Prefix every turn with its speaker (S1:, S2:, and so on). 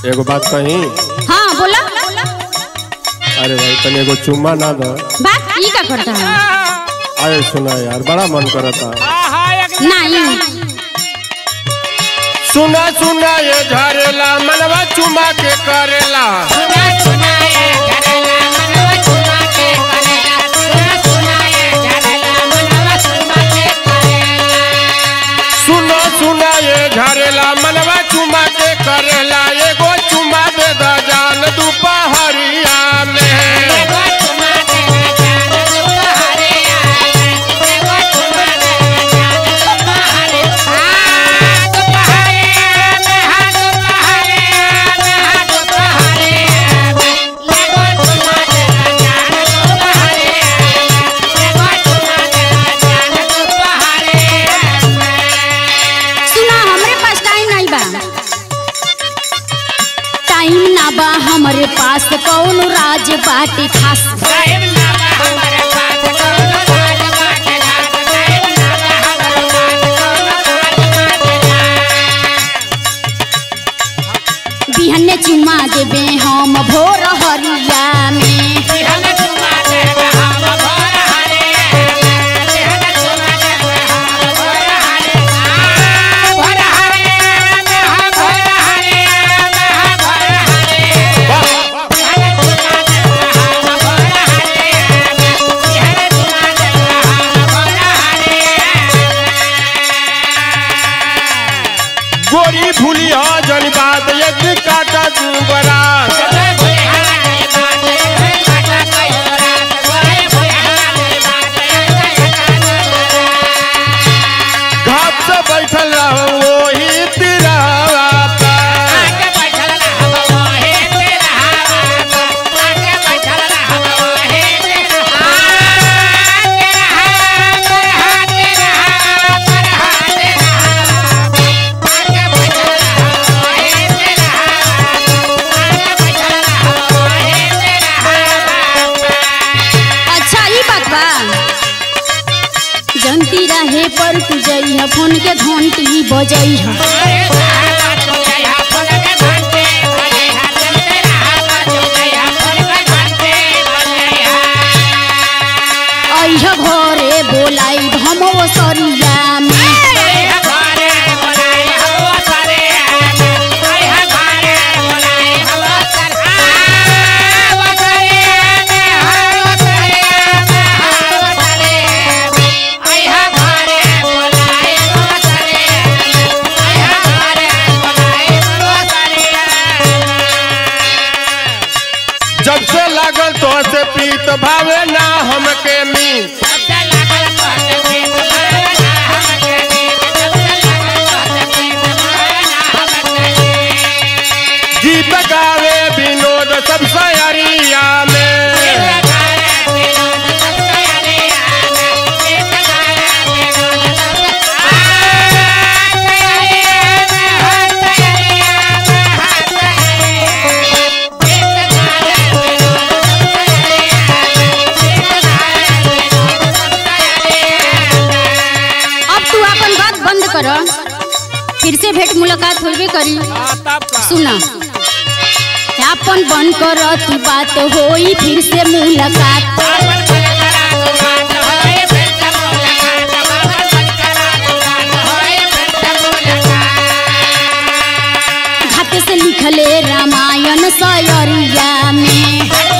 S1: एगो बात कही
S2: हाँ बोला
S1: अरे भाई तनी एगो चुम्मा ना दो
S2: बात ई का करता है
S1: अरे सुना यार बड़ा मन करता
S2: नहीं
S1: सुना सुना ये झरेला मनवा चुमा के करेला सुनो सुना ये झरेला मनवा चुमा के करेला एगो चुमा दे द जान दुपहरिया में
S2: सुना हमरे पास टाइम नहीं बा टाइम ना बा हमरे पास कौन राज बाटे खास बिहने चुमा देबे हम भोर हरिया में
S1: गोरी भूली हो जन बात एक काटा जुबरा घाट से बैठल रहो वही तिरवा पर।
S2: अच्छा ई बात बा जनती रहे पर तू जइह फोन के घंटी बजइह अइह घरे बोलाई हम ओ सरिया में
S1: जब से लागल तो से पीत भावे ना हमके मीत गीत गावे विनोद सब सयरिया में
S2: अब तू अपन बात बंद कर फिर से भेंट मुलाकात होबे करी सुना अपन बंद कर तू बात होई फिर से मुलाकात घाट से लिखले रामायण सयरिया में